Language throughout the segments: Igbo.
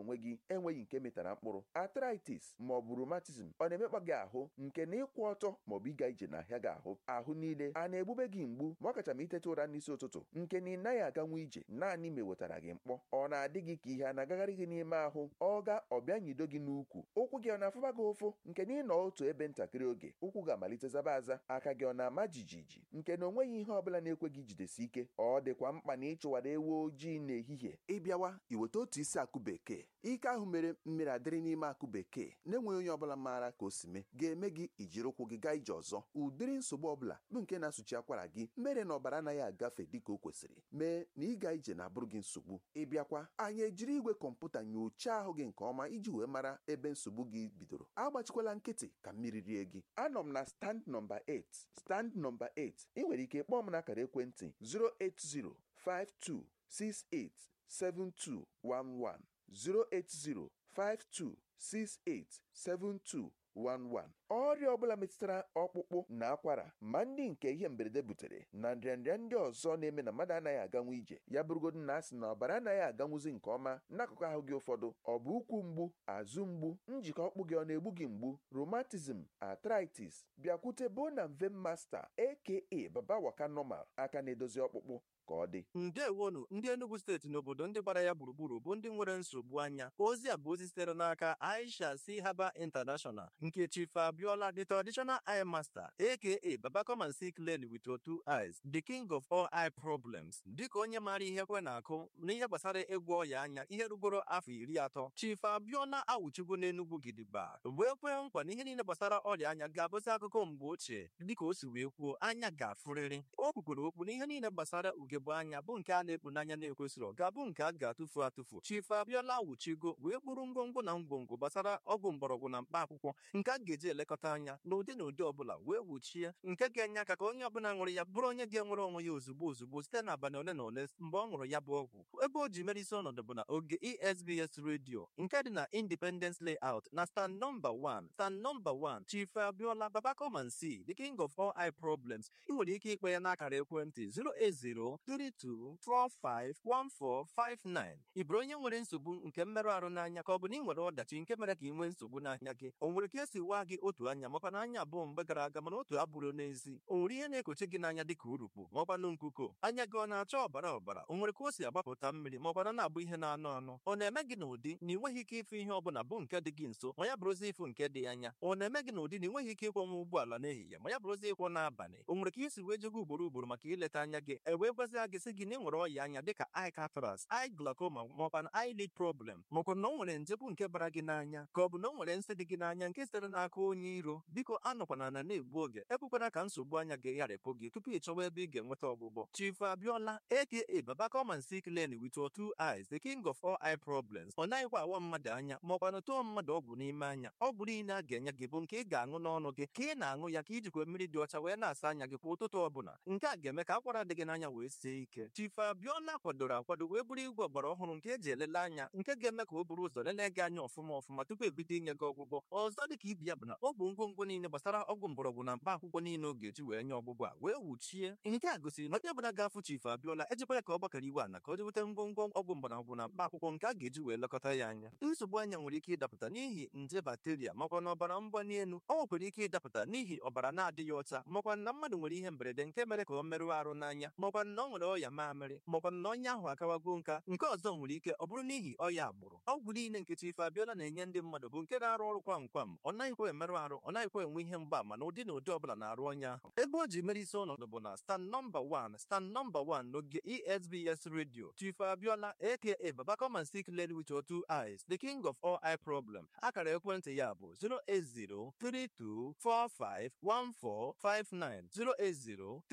onwe gị enweghị nke metara mkpụrụ arthritis ma ọ bụ rheumatism ọ na-emekpa gị ahụ nke na ịkwụ ọtọ ma ọ bụ ịga ije n'ahịa gị ahụ ahụ niile a na-egbube gị mgbu ma ọ kacha ma iteta ụra n'isi ụtụtụ nke na ị naghị aganwu ije naanị ma ewetara gị mkpọ ọ na-adị gị ka ihe a na-agagharị gị n'ime ahụ ọ ga ọbịa nyido gị n'ukwu ụkwụ gị ọ na-afụba gị ụfụ nke na ịnọ otu ebe ntakịrị oge ụkwụ ga-amalite zaba aza aka gị ọ na-ama jijiji nke na onweghị ihe ọbụla na-ekwe gị jidesi ike ọ dịkwa mkpa na ịchụwara ewu ojii n'ehihie ịbịawa iweta otu isi akụ bekee ike ahụ mere mmiri adịrị n'ime akụ bekee na-enweghị onye ọbụla maara ka o si mee ga-eme gị ijiri ụkwụ gị gaa ije ọzọ ụdịrị nsogbu ọbụla bụ nke na-asụchi akwara gị mere na ọbara anaghị agafe dịka o kwesịrị mee na ịga ije na-abụrụ gị nsogbu ịbịakwa anyị ejiri igwe kọmputa nyochaa ahụ gị nke ọma iji wee mara ebe nsogbu gị bidoro agbachikwala nkịtị ka mmiri rie gị anọ m na stand nọmba 8 stand nọmba 8 ị nwere ike kpọọ m n'akara ekwentị 08052687211 08052687211 ọrịa ọbụla metụtara ọkpụkpụ na akwara ma ndị nke ihe mberede butere na nrịanrịa ndị ọzọ na-eme na mmadụ anaghị aganwu ije ya bụrụgodu na asị na ọbara anaghị aganwuzi nke ọma n'akụkụ ahụ gị ụfọdụ ọ bụ ụkwụ mgbu azụ mgbu njikọ ọkpụ gị ọ na-egbu gị mgbu rheumatism arthritis bịakwute bona mve masta aka baba waka normal aka na-edozi ọkpụkpụ ka ọ dị ndewonu ndị Enugu steeti n'obodo ndị gbara ya gburugburu bụ ndị nwere nsogbu anya ozi a bụ ozi sitere n'aka Aisha si Haba International nke Chief Abiola the traditional eye master aka Baba come and see clearly with your two eyes the king of all eye problems dịka onye maara ihe kwe na-akụ n'ihe gbasara ịgwọ ọya anya ihe rugoro afọ iri atọ Chief Abiola awụchigo n'Enugu gidigba wee kwee nkwa na ihe niile gbasara ọrịa anya ga-abụzi akụkọ mgbe ochie dịka o si wee kwuo anya ga-afụrịrị o kwukwere okwu na ihe niile gbasara ugegbe anya bụ nke a na-ekpu n'anya na-ekwesịrị ga-abụ nke a ga-atụfu atụfu Chief Abiola wuchigo wee bụrụ ngwongwo na ngwongwo gbasara ọgwụ mgbọrọgwụ na mkpa akwụkwọ nke a ga-eji elekọta anya n'ụdị na ụdị ọbụla wee wuchie nke ga-enye aka ka onye ọbụla ṅụrụ ya bụrụ onye ga-enwere onwe ya ozugbo ozugbo site n'abalị ole na ole mgbe ọ ṅụrụ ya bụ ọgwụ ebe o ji mere isi ọnọdụ bụ na oge ESBS redio nke dị na Independence Layout na stand nọmba 1 stand nọmba 1 Chief Abiola Baba come and see the king of all eye problems ị nwere ike ikpe ya n'akara ekwentị 08032451459 ị bụrụ onye nwere nsogbu nke mmerụ ahụ n'anya ka ọ bụ na ị nwere ọdachi nke mere ka ị nwee nsogbu n'anya gị o nwere ka esi waa gị otu anya makwa na anya abụọ mgbe gara aga mana otu abụrụ n'ezi o nwere ihe na-ekochi gị n'anya dịka urukpu maọkwanụ nkuko anya gị ọ na-acha ọbara ọbara o nwere ka o si agbapụta mmiri maọkwana na-abụ ihe na-anọ anọ ọ na-eme gị n'ụdị na ị nweghị ike ịfụ ihe ọbụla bụ nke dị gị nso ma ya bụrụzi ịfụ nke dị anya ọ na-eme gị n'ụdị na ị nweghị ike ịkwọnwa ụgbọala n'ehihie ma ya bụrụzi ịkwọ n'abalị o nwere ka isi wee jego ugboro ugboro maka ileta anya gị e wee gwazie gị sị gị na ị nwere ọya anya dịka eye cataract eye glaucoma maọkwa na eyelid problem maọkwa na o nwere nje bụ nke bara gị n'anya ka ọ bụ na o nwere nsị dị gị n'anya nke sitere n'aka onye iro biko anọkwana na na-egbu oge ekwekwana ka nsogbu anya gị gharịpụ gị tupu ị chọwa ebe ị ga-enweta ọgwụgwọ Chief Abiola aka Baba come and see clearly with your two eyes the king of all eye problems ọ naghịkwa awa mmadụ anya maọkwa na tụọ mmadụ ọgwụ n'ime anya ọgwụ niile a ga-enye gị bụ nke ị ga-aṅụ n'ọnụ gị ka ị na-aṅụ ya ka ijikwa mmiri dị ọcha wee na-asa anya gị kwa ụtụtụ ọbụla nke a ga-eme ka akwara dị gị n'anya wee sie ike Chief Abiola kwadoro akwado wee bụrụ igwe ọgbara ọhụrụ nke eji elele anya nke ga-eme ka o buru ụzọ lelee gị anya ọfụma ọfụma tupu ebido inye gị ọgwụgwọ ọzọ dị ka ibi ya bụ na ọ bụ ngwongwo niile gbasara ọgwụ mgbọrọgwụ na mkpa akwụkwọ niile ọ ga-eji wee nye ọgwụgwọ a wee wuchie nke a gosiri na onye ọbụla ga-afụ Chief Abiola ejikwara ka ọ gbakọrọ iwe ana ka o jeweta ngwongwo ọgwụ mgbọrọgwụ na mkpa akwụkwọ nke a ga-eji wee lekọta ya anya nsogbu anya nwere ike ịdapụta n'ihi nje bakteria makwa na ọbara mgbali elu ọ nwekwara ike ịdapụta n'ihi ọbara na-adịghị ọcha makwa na mmadụ nwere ihe mberede nke mere ka ọ merụọ arụ n'anya makwa na ọ nwere ọya mamịrị makwa na onye ahụ akawago nka nke ọzọ nwere ike ọ bụrụ n'ihi ọya agbụrụ ọgwụ niile nke Chief Abiola na-enye ndị mmadụ bụ nke na-arụ ọrụ kwam kwam ọ naghịkwa emerụ arụ ọ naghịkwa enwe ihe mgbaama na ụdị na ụdị ọbụla na-arụ onye ahụ ebe o ji mere isi ọnọdụ bụ na stand nọmba 1 stand nọmba 1 n'oge ESBS radio Chief Abiola aka Baba come and see clearly with your two eyes the king of all eye problem akara ekwentị ya bụ 08032451459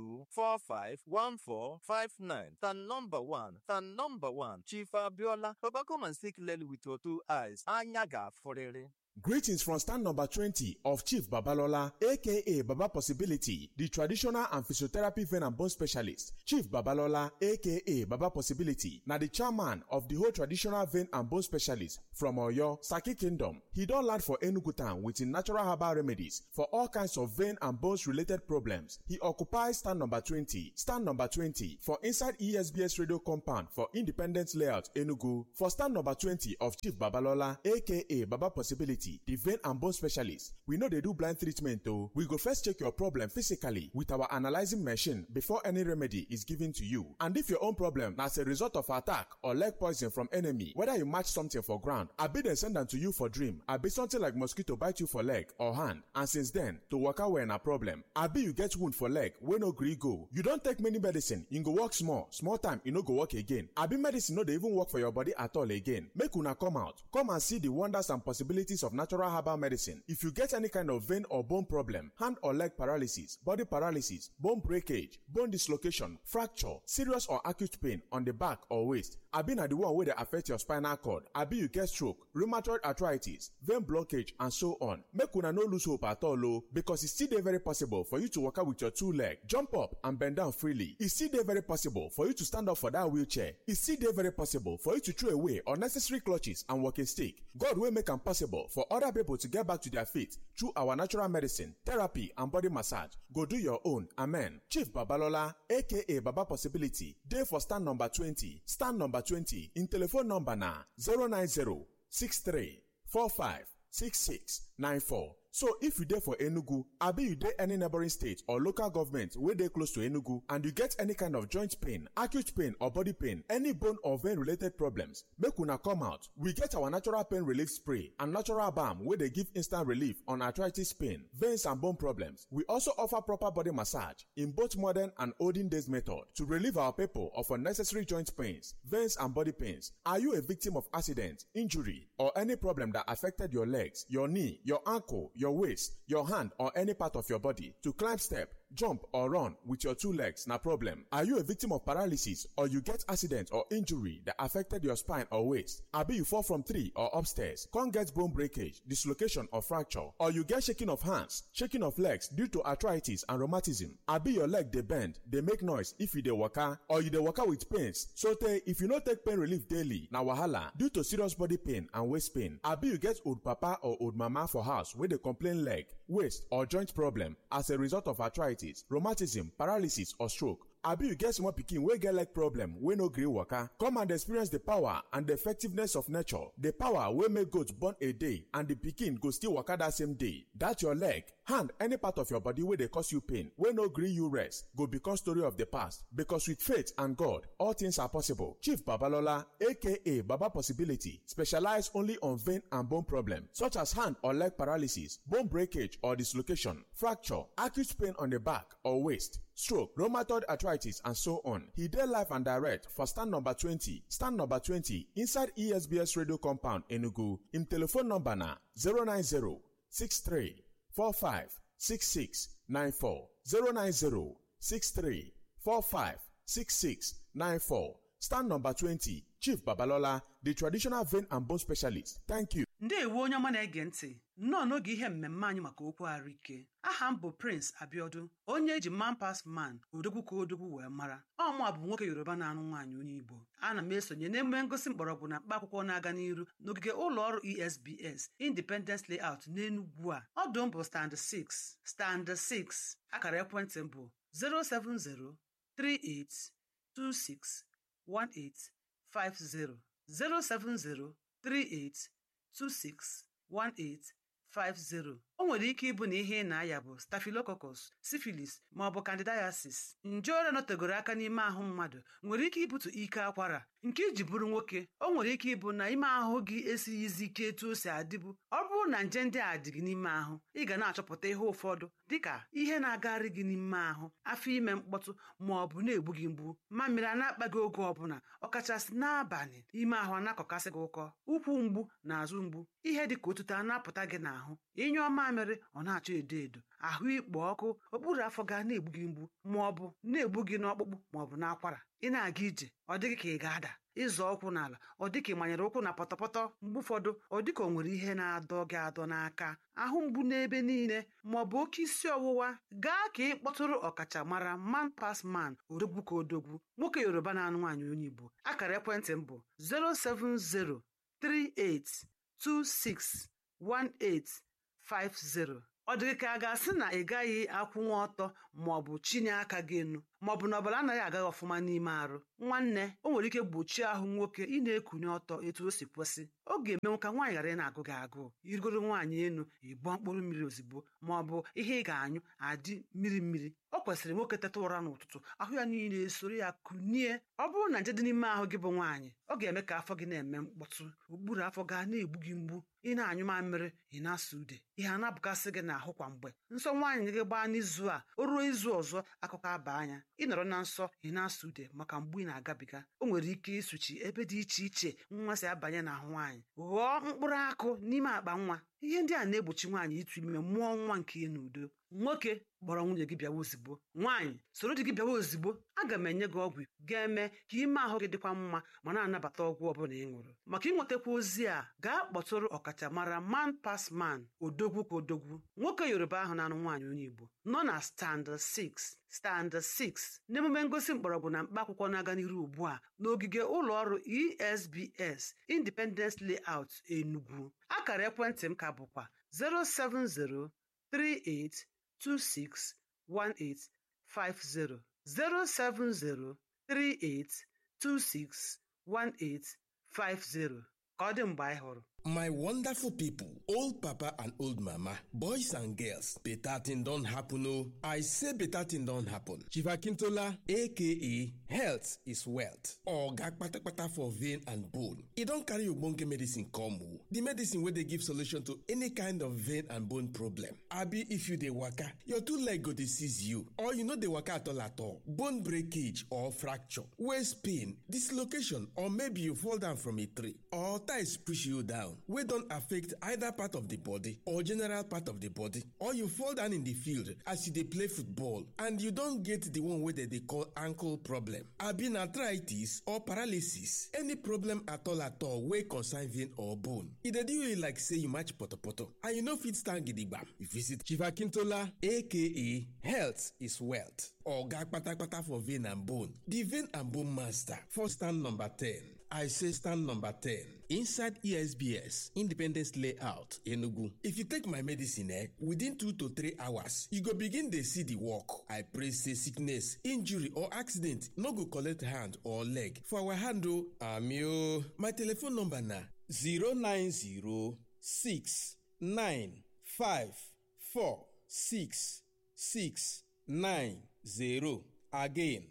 08032451459 stand nọmba 1 stand nọmba 1 Chief Abiola Baba come and see clearly with your two eyes anya ga-afụrịrị Greetings from stand number 20 of Chief Babalola, aka Baba Possibility, the traditional and physiotherapy vein and bone specialist. Chief Babalola, aka Baba Possibility, na the chairman of the whole traditional vein and bone specialist from Oyo, Saki Kingdom. He don land for Enugu town with him natural herbal remedies for all kinds of vein and bones related problems. He occupies stand number 20, stand number 20 for inside ESBS radio compound for Independence Layout, Enugu. For stand number 20 of Chief Babalola, aka Baba Possibility, the vein and bone specialist. We know they do blind treatment though. We go first check your problem physically with our analyzing machine before any remedy is given to you. And if your own problem na as a result of attack or leg poison from enemy, whether you match something for ground, abi dem send am to you for dream, abi something like mosquito bite you for leg or hand, and since then, to waka well na problem. Abi you get wound for leg wey no gree go. You don take many medicine, e go work small, small time e no go work again. Abi medicine no dey even work for your body at all again. Make una come out, come and see the wonders and possibilities of natural herbal medicine. If you get any kind of vein or bone problem, hand or leg paralysis, body paralysis, bone breakage, bone dislocation, fracture, serious or acute pain on the back or waist, abi na the one wey dey affect your spinal cord, abi you get stroke, rheumatoid arthritis, vein blockage and so on. Make una no lose hope at all o because e still dey very possible for you to waka with your two leg, jump up and bend down freely. E still dey very possible for you to stand up for that wheelchair. E still dey very possible for you to throw away unnecessary clutches and walking stick. God wey make am possible for other people to get back to their feet through our natural medicine, therapy and body massage. Go do your own. Amen. Chief Babalola aka Baba Possibility dey for stand number 20. Stand number 20 in telephone number na 090 63 45 66 94. So if you dey for Enugu, abi you dey any neighboring state or local government wey dey close to Enugu and you get any kind of joint pain, acute pain or body pain, any bone or vein related problems, make una come out. We get our natural pain relief spray and natural balm wey dey give instant relief on arthritis pain, veins and bone problems. We also offer proper body massage in both modern and olden days method to relieve our people of unnecessary joint pains, veins and body pains. Are you a victim of accident, injury or any problem that affected your legs, your knee, your ankle, your waist, your hand, or any part of your body to climb step, jump, or run with your two legs na problem. Are you a victim of paralysis or you get accident or injury that affected your spine or waist? Abi you fall from tree or upstairs, come get bone breakage, dislocation or fracture, or you get shaking of hands, shaking of legs due to arthritis and rheumatism. Abi your leg dey bend, dey make noise if you dey waka, or you dey waka with pains. So tey if you no take pain relief daily, na wahala due to serious body pain and waist pain. Abi you get old papa or old mama for house wey dey complain leg, waist or joint problem as a result of arthritis, rheumatism, paralysis or stroke. abi you get small pikin wey get leg problem wey no gree waka come and experience the power and the effectiveness of nature the power wey make goat born a day and the pikin go still waka that same day that your leg hand any part of your body wey dey cause you pain wey no gree you rest go become story of the past because with faith and god all things are possible chief babalola aka baba possibility specialize only on vein and bone problem such as hand or leg paralysis bone breakage or dislocation fracture acute pain on the back or waist stroke, rheumatoid arthritis, and so on. He did live and direct for stand number 20, stand number 20 inside ESBS radio compound Enugu. In telephone number na 090 63 45 66 94 090 63 45 66 94. Stand number 20, Chief Babalola, the traditional vein and bone specialist. Thank you. ndeewo onye ọma na-ege ntị nnọọ n'oge ihe mmemme anyị maka okwu ahụike aha m bụ prince abiodun onye eji man pas man odogwu ka odogwu wee mara ọmụa bụ nwoke yoruba na-anụ nwaanyị onye igbo ana m esonye n'emume ngosi mgbọrọgwụ na mkpa akwụkwọ na-aga n'iru n'ogige ụlọ ọrụ esbs independence layout n'enugwu a ọdụ m bụ stand 6 stand 6 akara ekwentị m bụ 07038261850 07038 261850 o nwere ike ịbụ na ihe ị na-aya bụ staphylococcus syphilis ma ọ bụ candidiasis nje ọrịa nọtegoro aka n'ime ahụ mmadụ nwere ike ibute ike akwara nke iji bụrụ nwoke o nwere ike ịbụ na ime ahụ gị esighịzi ike etu o si adịbụ ọ bụrụ na nje ndị a dị gị n'ime ahụ ị ga na-achọpụta ihe ụfọdụ dịka ihe na-agagharị gị n'ime ahụ afọ ime mkpọtụ ma ọ bụ na-egbu gị mgbu mamịrị a na-akpa gị oge ọbụla ọkachasị n'abalị ime ahụ a na-akọkasị gị ụkọ ụkwụ mgbu na azụ mgbu ihe dị ka otuto a na-apụta gị n'ahụ ịnyụọ mamịrị ọ na-achọ edo edo ahụ ikpo ọkụ okpuru afọ ga na-egbu gị mgbu ma ọ bụ na-egbu gị n'ọkpụkpụ ma ọ bụ n'akwara ị na-aga ije ọ dịghị ka ị ga-ada ịzọ ụkwụ n'ala ọ dị ka ị manyere ụkwụ na pọtọpọtọ mgbe ụfọdụ ọ dị ka o nwere ihe na-adọ gị adọ n'aka ahụ mgbu n'ebe niile ma ọ bụ oke isi ọwụwa gaa ka ị kpọtụrụ ọkachamara man pas man odogwu ka odogwu nwoke yoruba na-anụ nwaanyị onye igbo akara ekwentị m bụ 07038261850 ọ dịghị ka a ga-asị na ị gaghị akwụnwa ọtọ ma ọ bụ chinye aka gị enu ma ọ bụ na ọbara anaghị agaghị ọfụma n'ime arụ nwanne o nwere ike gbochie ahụ nwoke ị na-ekunye ọtọ etu o si kwesị ọ ga-emenwu ka nwaanyị ghara ị na-agụ gị agụụ irigoro nwaanyị enu ịbụọ mkpụrụ mmiri ozugbo ma ọ bụ ihe ị ga-anyụ adị mmiri mmiri ọ kwesịrị nwoke teta ụra n'ụtụtụ ahụ ya niile esoro ya kunie ọ bụrụ na nje dị n'ime ahụ gị bụ nwaanyị ọ ga-eme ka afọ gị na-eme mkpọtụ okpuru afọ gaa na-egbu gị mgbu ị na-anyụ mamịrị ị na-asa ude ihe a na-abụkasị gị n'ahụ kwa mgbe nsọ nwaanyị gị gbaa n'izu a o ruo izu ọzọ akụkọ aba anya ị nọrọ na nsọ ị na-asa ude maka mgbu ị na-agabiga o nwere ike ịsụchi ebe dị iche iche nwa si abanye n'ahụ nwaanyị ghọọ mkpụrụ akụ n'ime akpa nwa ihe ndị a na-egbochi nwaanyị ịtụ ime mụọ nwa nke ya n'udo nwoke kpọrọ nwunye gị bịawa ozigbo nwaanyị soro di gị bịawa ozigbo aga m enye gị ọgwụ ga-eme ka ime ahụ gị dịkwa mma ma na-anabata ọgwụ ọbụla ị ṅụrụ maka ịnwetakwa ozi a gaa kpọtụrụ ọkachamara man pas man odogwu ka odogwu nwoke yoruba ahụ na-anụ nwaanyị onye igbo nọ na stand 6 stand 6 n'emume ngosi mgbọrọgwụ na mkpa akwụkwọ na-aga n'iru ugbu a n'ogige ụlọ ọrụ esbs independence layout enugu akara ekwentị m ka bụkwa 070 38261850 07038261850 ka ọ dị mgbe anyị hụrụ My wonderful people, old papa and old mama, boys and girls, better thing don't happen oh. I say better thing don't happen. Chiva Kintola, aka health is wealth. Oga kpatakpata for vein and bone. E don carry ogbonge medicine come oh. The medicine wey dey give solution to any kind of vein and bone problem. Abi if you dey waka, your two leg go dey seize you or you no dey waka at all at all. Bone breakage or fracture, waist pain, dislocation or maybe you fall down from a tree or ties push you down. wey don affect either part of the body or general part of the body or you fall down in the field as you dey play football and you don get the one wey dem dey call ankle problem abi na arthritis or paralysis any problem at all at all wey concern vein or bone e dey do you like say you match potopoto and you no fit stand gidigba you visit chiva kintola aka health is wealth oga kpatakpata for vein and bone the vein and bone master for stand number ten I say stand number 10 inside ESBS Independence Layout Enugu. If you take my medicine eh, within 2 to 3 hours, you go begin dey see the work. I pray say sickness, injury or accident no go collect hand or leg. For our hand o, ami o. My telephone number na 09069546690. Again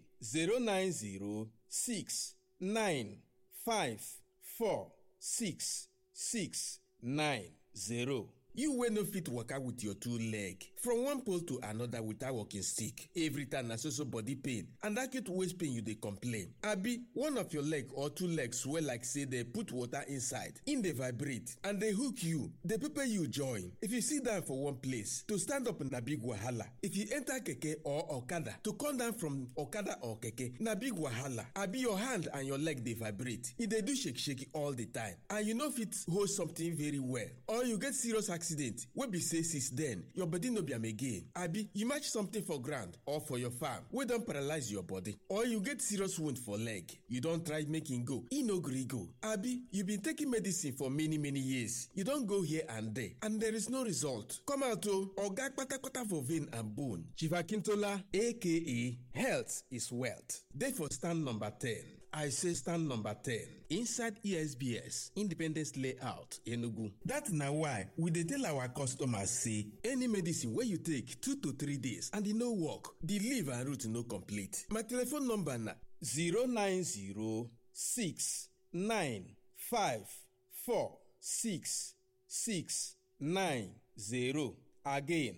0906 five four six six nine zero. You wey no fit waka with your two leg from one pole to another without walking stick. Every time na so so body pain and acute waist pain you dey complain. Abi one of your leg or two legs swell like say dey put water inside, im dey vibrate and dey hook you, dey pepper you join. If you sit down for one place, to stand up na big wahala. If you enter keke or okada, to come down from okada or keke na big wahala. Abi your hand and your leg dey vibrate, e dey do shake shake all the time and you no fit hold something very well or you get serious accident wey be say since then your body no be am again abi you match something for ground or for your farm wey don paralyze your body or you get serious wound for leg you don try make e go e no gree go abi you been taking medicine for many many years you don go here and there and there is no result come out o oga kpatakpata for vein and bone chief akintola aka health is wealth dey for stand number ten I say stand number 10 inside ESBS Independence Layout Enugu. That na why we dey tell our customers say any medicine wey you take 2 to 3 days and e no work, the leaf and root no complete. My telephone number na 09069546690 again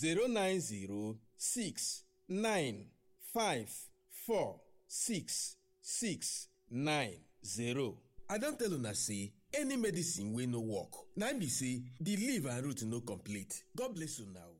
090695466 six nine zero. I don tell una say any medicine wey no work na im be say the leaf and root no complete. God bless una o.